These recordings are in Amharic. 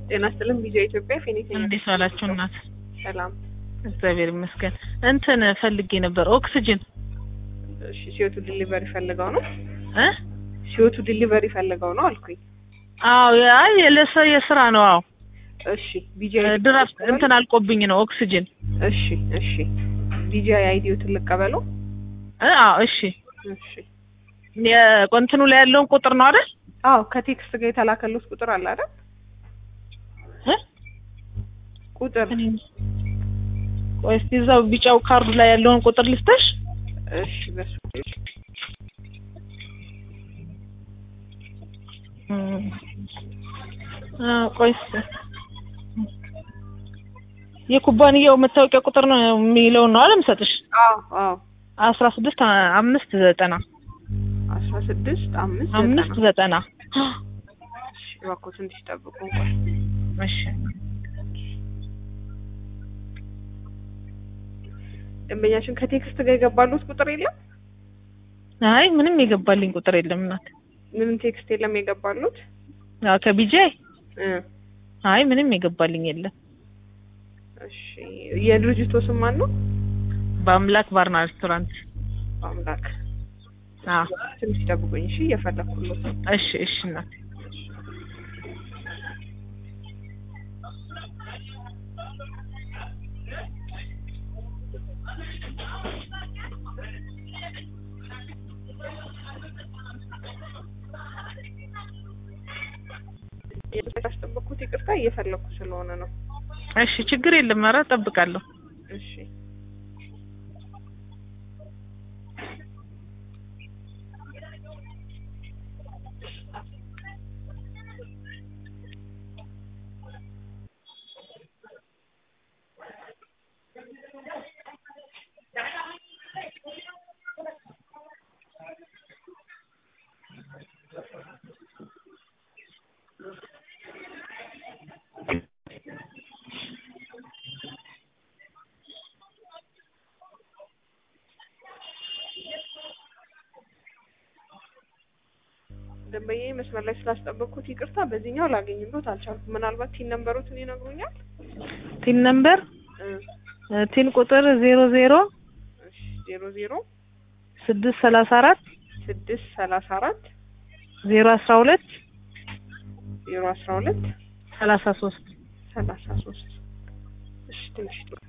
ጤና ይስጥልን ቪዲዮ ኢትዮጵያ ፌኒክስ እንዴት ዋላችሁ እናት? ሰላም። እግዚአብሔር ይመስገን። እንትን ፈልጌ ነበር ኦክስጅን እሺ ሲዮቱ ዲሊቨሪ ፈልገው ነው እ ሲዮቱ ዲሊቨሪ ፈልገው ነው አልኩኝ። አዎ አይ ለሰ የስራ ነው። አዎ እሺ ቢጂአይ ድራፍት እንትን አልቆብኝ ነው ኦክስጅን እሺ እሺ ቢጂአይ አይዲዮትን ልቀበለው። እ አዎ እሺ እሺ የቆንትኑ ላይ ያለውን ቁጥር ነው አይደል? አዎ ከቴክስት ጋር የተላከሉት ቁጥር አለ አይደል? እ ቁጥር ቆይ እስኪ እዛው ቢጫው ካርዱ ላይ ያለውን ቁጥር ልስጥሽ። እሺ በሱ ቆይ እስኪ የኩባንያው መታወቂያ ቁጥር ነው የሚለውን ነው አይደል የምሰጥሽ? አዎ አዎ አስራ ስድስት አምስት ዘጠና አስራ ስድስት አምስት አምስት ዘጠና ዘጠና እሺ እባክዎ ትንሽ ጠብቁ እንኳን እሺ ደንበኛችን ከቴክስት ጋር የገባሉት ቁጥር የለም? አይ ምንም የገባልኝ ቁጥር የለም እናት። ምንም ቴክስት የለም የገባሉት? አዎ ከቢጃይ እ አይ ምንም የገባልኝ የለም። እሺ የድርጅቱ ስም ማን ነው? በአምላክ ባርና ሬስቶራንት። አምላክ አዎ ትንሽ ጠብቁኝ እሺ እየፈለኩሎት ነው። እሺ እሺ እናት ያስጠበቅኩት ይቅርታ እየፈለኩ ስለሆነ ነው። እሺ ችግር የለም። ኧረ እጠብቃለሁ። እሺ ደንበኛ መስመር ላይ ስላስጠበቅኩት ይቅርታ። በዚህኛው ላገኝሎት አልቻልኩም። ምናልባት ቲን ነምበሮትን ይነግሩኛል? ቲን ነምበር እ ቲን ቁጥር ዜሮ ዜሮ እሺ ዜሮ ዜሮ ስድስት ሰላሳ አራት ስድስት ሰላሳ አራት ዜሮ አስራ ሁለት ዜሮ አስራ ሁለት ሰላሳ ሶስት ሰላሳ ሶስት እሺ ትንሽ ጥሩ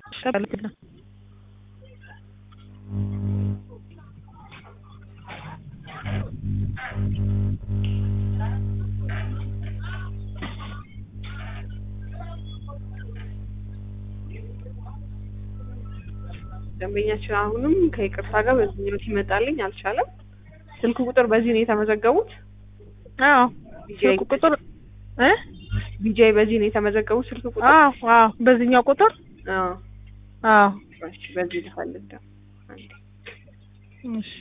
ደንበኛችን አሁንም ከይቅርታ ጋር በዚህኛው ሲመጣልኝ አልቻለም። ስልክ ቁጥር በዚህ ነው የተመዘገቡት? አዎ ቢጂአይ ስልክ ቁጥር እ ቢጂአይ በዚህ ነው የተመዘገቡት ስልክ ቁጥር? አዎ አዎ በዚህኛው ቁጥር አዎ አዎ እሺ በዚህ ልፈልግ ደግሞ አንዴ እሺ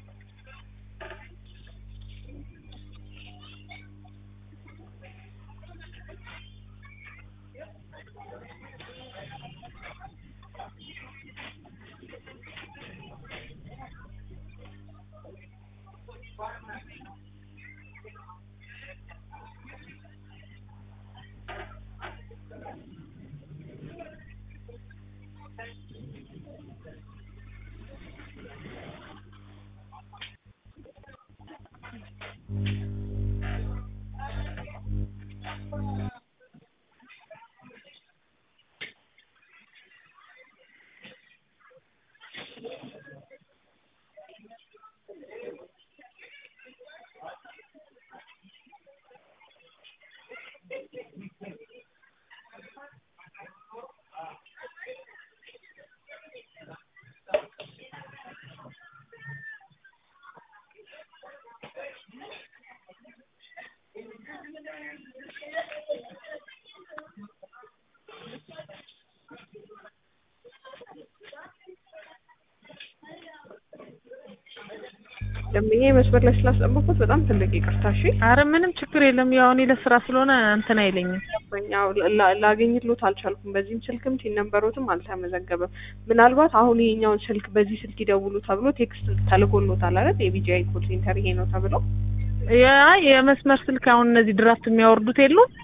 ደንበኛ መስመር ላይ ስላስጠበቅኩት በጣም ትልቅ ይቅርታ። እሺ አረ ምንም ችግር የለም። ያው እኔ ለስራ ስለሆነ እንትን አይለኝም። ያው ላ- ላገኝሎት አልቻልኩም። በዚህም ስልክም ቲን ነምበሮትም አልተመዘገበም። ምናልባት አሁን ይሄኛውን ስልክ በዚህ ስልክ ይደውሉ ተብሎ ቴክስት ተልኮሎታል አይደል? የቢጂአይ ኮል ሴንተር ይሄ ነው ተብሎ ያ የመስመር ስልክ አሁን እነዚህ ድራፍት የሚያወርዱት የሉም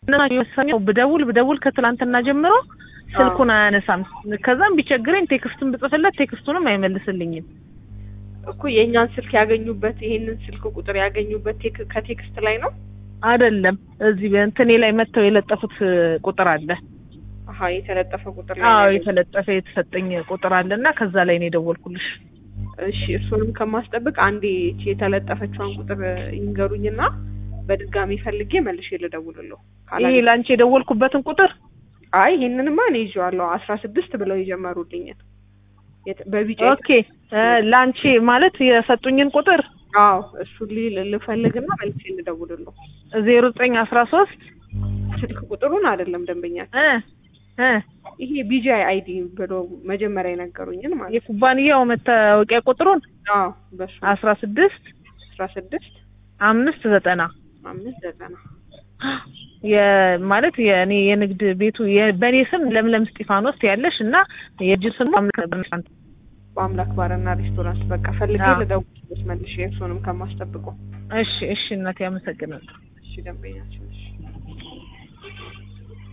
እነሱ ብደውል ብደውል ከትላንትና ጀምሮ ስልኩን አያነሳም። ከዛም ቢቸግረኝ ቴክስቱን ብጽፍለት ቴክስቱንም አይመልስልኝም። እኮ የእኛን ስልክ ያገኙበት ይሄንን ስልክ ቁጥር ያገኙበት ቴክ- ከቴክስት ላይ ነው። አይደለም እዚህ በእንትኔ ላይ መጥተው የለጠፉት ቁጥር አለ። አሀ የተለጠፈ ቁጥር ላይ አዎ ነው ያገኙት። የተለጠፈ የተሰጠኝ ቁጥር አለ እና ከዛ ላይ ነው የደወልኩልሽ። እሺ እሱንም ከማስጠብቅ አንዴ ይቺ የተለጠፈችዋን ቁጥር ይንገሩኝና በድጋሚ ፈልጌ መልሼ ልደውልልዎ። ይሄ ካላገኘ ለአንቺ የደወልኩበትን ቁጥር አይ ይሄንንማ እኔ ይዤዋለሁ አስራ ስድስት ብለው የጀመሩልኝን የት- በቢጫ ኦኬ እ ለአንቺ ማለት የሰጡኝን ቁጥር አዎ እሱን ሊ- ልፈልግና መልሼ ልደውልልዎ። ዜሮ ዘጠኝ አስራ ሶስት ስልክ ቁጥሩን አይደለም ደንበኛችን እ እ ይሄ ቢጂአይ አይዲ ብሎ መጀመሪያ የነገሩኝን ማለት ነው። የኩባንያው መታወቂያ ቁጥሩን አዎ በሱ አስራ ስድስት አስራ ስድስት አምስት ዘጠና አምስት ዘጠና የማለት የእኔ የንግድ ቤቱ የ- በእኔ ስም ለምለም እስጢፋኖስ ያለሽ እና የእጅ ስሙ አምላክ በአምላክ ባርና ሬስቶራንት በቃ ፈልጌ አዎ። ልደውልልዎት መልሼ እሱንም ከማስጠብቀው እሺ እሺ እናቴ አመሰግናለሁ እሺ ደንበኛችን እሺ